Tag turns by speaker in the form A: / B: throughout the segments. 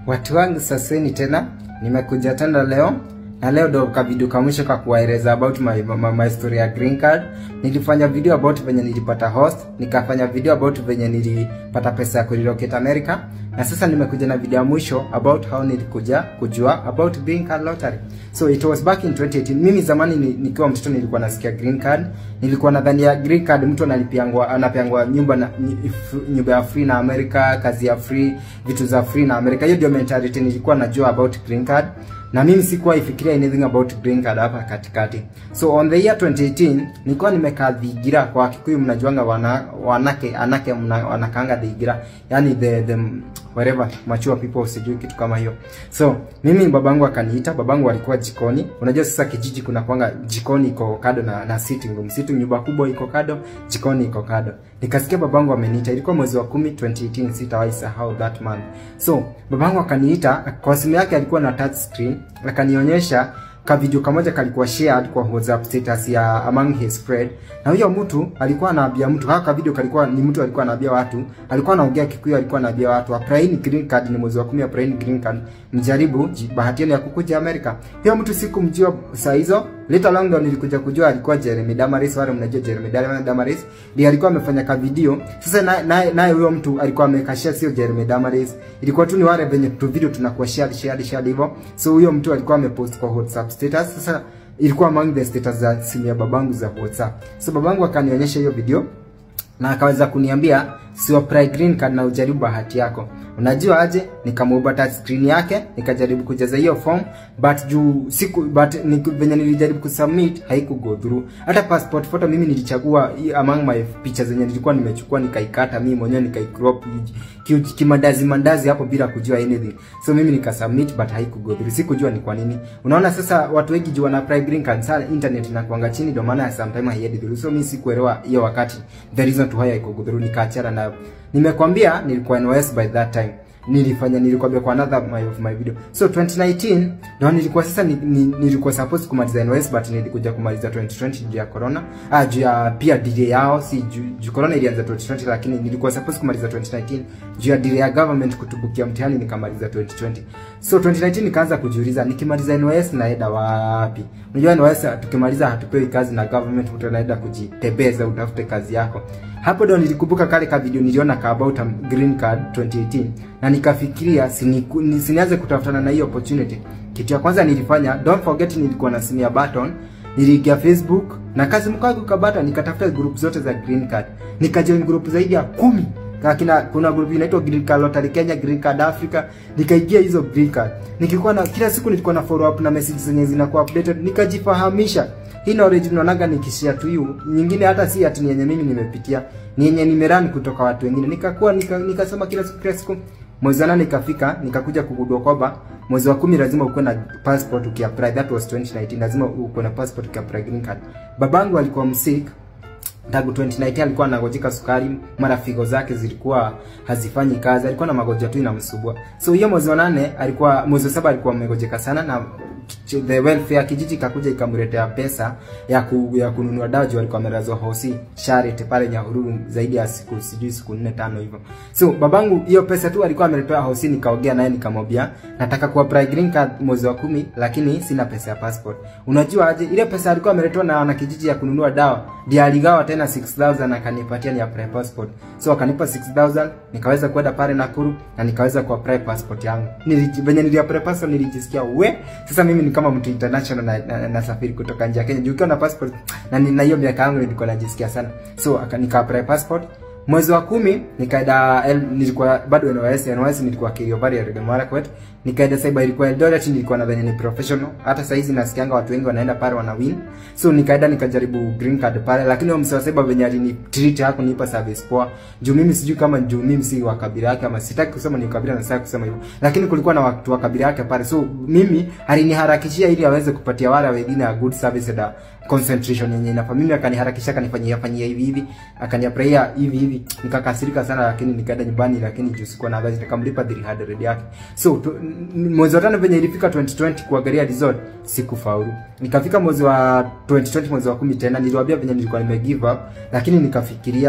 A: Watu wangu saseni tena, nimekuja tena leo na leo ndo kavideo ka mwisho ka kuwaeleza about my, my, my story ya green card. Nilifanya video about venye nilipata host, nikafanya video about venye nilipata pesa ya kurelocate America, na sasa nimekuja na video ya mwisho about how nilikuja kujua about green card lottery. So it was back in 2018. Mimi zamani ni, nikiwa mtoto nilikuwa nasikia green card, nilikuwa nadhani ya green card mtu analipiangwa anapeangwa nyumba na nyumba ya free na America, kazi ya free, vitu za free na America. Hiyo ndio mentality nilikuwa najua about green card na mimi sikuwa ifikiria anything about green card hapa katikati. So on the year 2018 nilikuwa nimekaa Thigira, kwa Kikuyu mnajuanga wana, wanake anake mna, wanakaanga Thigira, yani the, the whatever mature people, sijui kitu kama hiyo. So mimi babangu akaniita, babangu alikuwa jikoni. Unajua sasa kijiji kuna kwanga jikoni iko kado na, na sitting room, sitting nyumba kubwa iko kado, jikoni iko kado. Nikasikia babangu ameniita, ilikuwa mwezi wa 10 2018, sitawahi sahau that month. So babangu akaniita, kwa simu yake alikuwa na touch screen, akanionyesha ka video kamoja kalikuwa shared kwa WhatsApp status ya among his friend, na huyo mtu alikuwa anaambia mtu haka video kalikuwa ni mtu alikuwa anaambia watu, alikuwa anaongea Kikuyu, alikuwa anaambia watu apply green card, ni mwezi wa 10 apply green card, mjaribu bahati yenu ya kukuja America. Hiyo mtu sikumjua saa hizo, later long ndo nilikuja kujua alikuwa Jeremy Damaris. Wale mnajua Jeremy Damaris ndiye alikuwa amefanya ka video. Sasa naye naye naye huyo mtu alikuwa amekashia, sio Jeremy Damaris, ilikuwa tu ni wale venye tu video tunakuwa share share share hivyo. So huyo mtu alikuwa amepost kwa WhatsApp status. Sasa ilikuwa among the status za simu ya babangu za WhatsApp. So babangu akanionyesha hiyo video na akaweza kuniambia si apply green card na ujaribu bahati yako. Unajua aje? Nikamuomba touch screen yake, nikajaribu kujaza hiyo form but juu siku but ni, venye nilijaribu kusubmit haiku go through. Hata passport photo mimi nilichagua among my pictures zenye nilikuwa nimechukua nikaikata mimi mwenyewe nikaicrop kimandazi mandazi hapo bila kujua anything. So mimi nikasubmit but haiku go through. Sikujua ni kwa nini. Unaona sasa watu wengi juu wana apply green card sana internet inakuanga chini ndio maana sometimes haiendi through. So mimi sikuelewa hiyo wakati the reason to why haiku go through nikaachana nayo. Nimekwambia nilikuwa NYS by that time nilifanya nilikwambia kwa another my of my video so 2019 ndio nilikuwa sasa ni, ni, nilikuwa supposed kumaliza NYS but nilikuja kumaliza 2020 juu ya corona ah juu ya pia delay yao si juu, juu corona ilianza 2020 lakini nilikuwa supposed kumaliza 2019 juu ya delay ya government kutubukia mtihani nikamaliza 2020 so 2019 nikaanza kujiuliza nikimaliza NYS naenda wapi unajua NYS tukimaliza hatupewi kazi na government utaenda kujitebeza utafute kazi yako hapo ndo nilikumbuka kale ka video niliona ka about a green card 2018 na nikafikiria sinianze kutafutana na hiyo opportunity. Kitu ya kwanza nilifanya, don't forget, nilikuwa na simu ya button, niliingia Facebook na kazi mkagu ka button, nikatafuta group zote za green card, nikajoin group zaidi ya kumi Kakina, kuna group inaitwa Green Card Lottery Kenya, Green Card Africa, nikaingia hizo green card. Nikikuwa na kila siku nilikuwa na follow up na messages zenye zinakuwa updated, nikajifahamisha. Hii knowledge unaonaga nikishare to you, nyingine hata si ati ni yenye mimi nimepitia, ni yenye nimerun kutoka watu wengine. Nikakuwa nikasoma nika kila siku kila siku. Mwezi wa nane ikafika, nikakuja kugundua kwamba mwezi wa kumi lazima ukuwe na passport ukiapply. That was 2019, lazima ukuwe na passport ukiapply green card. Babangu alikuwa msick tangu 2019 alikuwa anagojeka sukari, mara figo zake zilikuwa hazifanyi kazi, alikuwa na magonjwa tu inamsumbua. So hiyo mwezi wa nane alikuwa, mwezi wa saba alikuwa amegojeka sana, na the welfare kijiji kakuja ikamletea pesa ya ku, ya kununua dawa juu alikuwa amelazwa hosi Charity pale Nyahururu zaidi ya siku sijui siku nne tano hivyo. So babangu hiyo pesa tu alikuwa ameletewa hosi, nikaongea naye nikamwambia nataka ku apply green card mwezi wa kumi, lakini sina pesa ya passport. Unajua aje, ile pesa alikuwa ameletewa na wana kijiji ya kununua dawa ndiye aligawa tena 6000 akanipatia ni apply passport. So akanipa 6000 nikaweza kwenda pale Nakuru na nikaweza ku apply passport yangu. Niliji venye nili apply passport nilijisikia we, sasa mimi ni kama mtu international na, na, na safiri kutoka nje ya Kenya. Juu ukiwa na passport na na hiyo miaka yangu nilikuwa najisikia sana. So nika apply passport mwezi wa kumi nikaenda nilikuwa bado NYS NYS nilikuwa Kerio Eldoret Marakwet nikaenda cyber ilikuwa Eldoret nilikuwa nadhani ni professional hata saa hizi nasikianga watu wengi wanaenda pale wana win so nikaenda nikajaribu green card pale lakini huyo msee wa cyber venye alini treat hapo nipa service poa juu mimi sijui kama juu mimi si wa kabila yake ama sitaki kusema ni kabila na sitaki kusema hivyo lakini kulikuwa na watu wa kabila yake pale so mimi aliniharakishia ili aweze kupatia wale wengine a good service da concentration yenye inafaa mimi akaniharakisha akanifanyia fanyia hivi hivi akaniapraia hivi hivi nikakasirika sana lakini nikaenda nyumbani lakini juu sikuwa na gazi nikamlipa 300 yake so mwezi wa tano venye ilifika 2020 kuangalia resort sikufaulu nikafika mwezi wa 2020 mwezi wa kumi tena niliwaambia venye nilikuwa nime give up lakini nikafikiria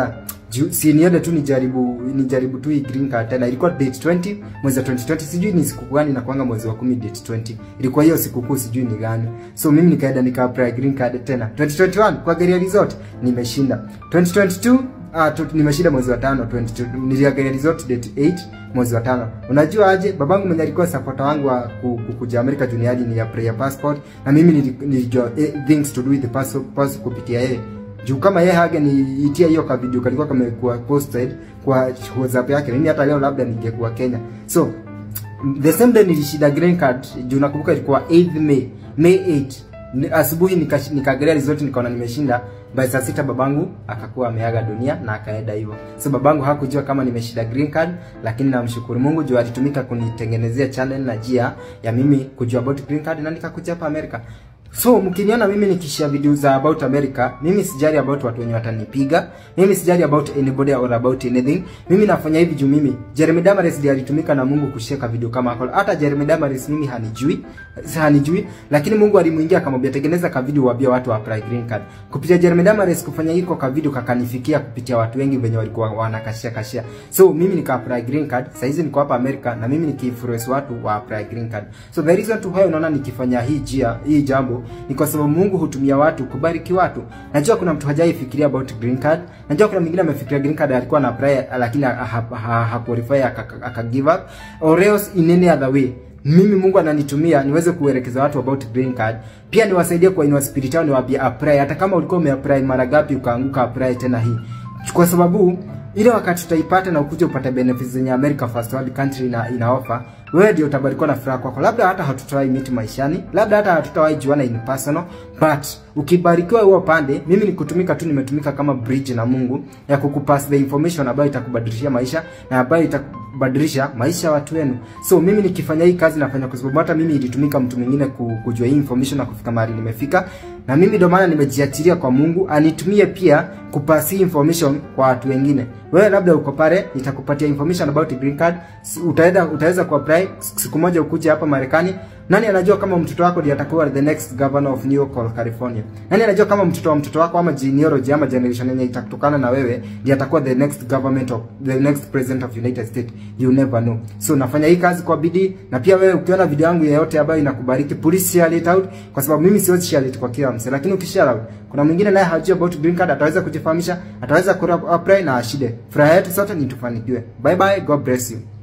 A: Ju, si niende tu nijaribu nijaribu tu hii green card tena. Ilikuwa date 20 mwezi wa 2020, sijui ni siku gani na kuanga mwezi wa 10 date 20. Ilikuwa hiyo siku kuu sijui ni gani. So mimi nikaenda nika apply green card tena. 2021 kwa Geria Resort nimeshinda. 2022 Ah, tu, nimeshinda mwezi wa tano 22 niliangalia resort date 8 mwezi wa tano. Unajua aje babangu mwenye alikuwa supporter wangu wa ku- ku- kuja America junior ni ya prayer passport na mimi nili- nilijua eh, things to do with the passport, passport kupitia yeye. Juu kama yeye hage niitia hiyo ka video kalikuwa kamekuwa posted kwa WhatsApp yake, mimi hata leo labda ningekuwa Kenya. So the same day nilishinda green card juu nakumbuka ilikuwa 8th May May 8 Ni- asubuhi nikash- nikaangalia result nikaona nimeshinda by saa sita babangu akakuwa ameaga dunia na akaenda hivyo so babangu hakujua kama nimeshinda green card lakini namshukuru Mungu juu alitumika kunitengenezea channel na njia ya mimi kujua about green card na nikakuja hapa America So mkiniona mimi nikishare video za about America, mimi sijali about watu wenye watanipiga, mimi sijali about anybody or about anything. Mimi nafanya hivi juu mimi Jeremy Damaris ndiye alitumika na Mungu kusheka video kama hapo. Hata Jeremy Damaris mimi hanijui, si hanijui, lakini Mungu alimuingia akamwambia tengeneza ka video waambie watu wa apply green card. Kupitia Jeremy Damaris kufanya hiko ka video kakanifikia kupitia watu wengi wenye walikuwa wanakashia kashia. So mimi nika apply green card, sasa hizi niko hapa America na mimi nikiinfluence watu wa apply green card. So the reason to why unaona nikifanya hii jia, hii jambo ni kwa sababu Mungu hutumia watu kubariki watu. Najua kuna mtu hajai fikiria about green card. Najua kuna mwingine amefikiria green card alikuwa na apply lakini ha- ha- ha- hakuqualify aka aka give up or else in any other way. Mimi Mungu ananitumia niweze kuelekeza watu about green card. Pia niwasaidie kwa inua spirit yao niwaambie apply hata kama ulikuwa umeapply mara ngapi ukaanguka apply tena hii. Kwa sababu ile wakati tutaipata na ukuje upate benefits zenye America First World Country ina, ina offer, wewe ndio utabarikiwa na furaha kwako. Labda hata hatutawahi meet maishani, labda hata hatutawahi juana in personal, but ukibarikiwa huo pande, mimi nikutumika tu, nimetumika kama bridge na Mungu ya kukupass the information ambayo itakubadilishia maisha na ambayo itakubadilisha maisha ya watu wenu. So mimi nikifanya hii kazi nafanya kwa sababu hata mimi ilitumika mtu mwingine ku- kujua hii information na kufika mahali nimefika, na mimi ndio maana nimejiachilia kwa Mungu anitumie pia kupasi information kwa watu wengine. Wewe labda uko pale, nitakupatia information about green card, S- utaenda utaweza kuapply siku moja ukuje hapa Marekani. Nani anajua kama mtoto wako ndiye atakuwa the next governor of New York or California? Nani anajua kama mtoto wa mtoto wako ama genealogy ama generation yenye itatokana na wewe ndiye atakuwa the next government of the next president of United States? You never know. So nafanya hii kazi kwa bidii na pia wewe ukiona video yangu yoyote ambayo inakubariki, please share it out kwa sababu mimi siwezi share it kwa kila mse, lakini ukishare out kuna mwingine naye hajui about green card, ataweza kujifahamisha, ataweza ku apply na ashide. Furaha yetu sote ni tufanikiwe. Bye bye, God bless you.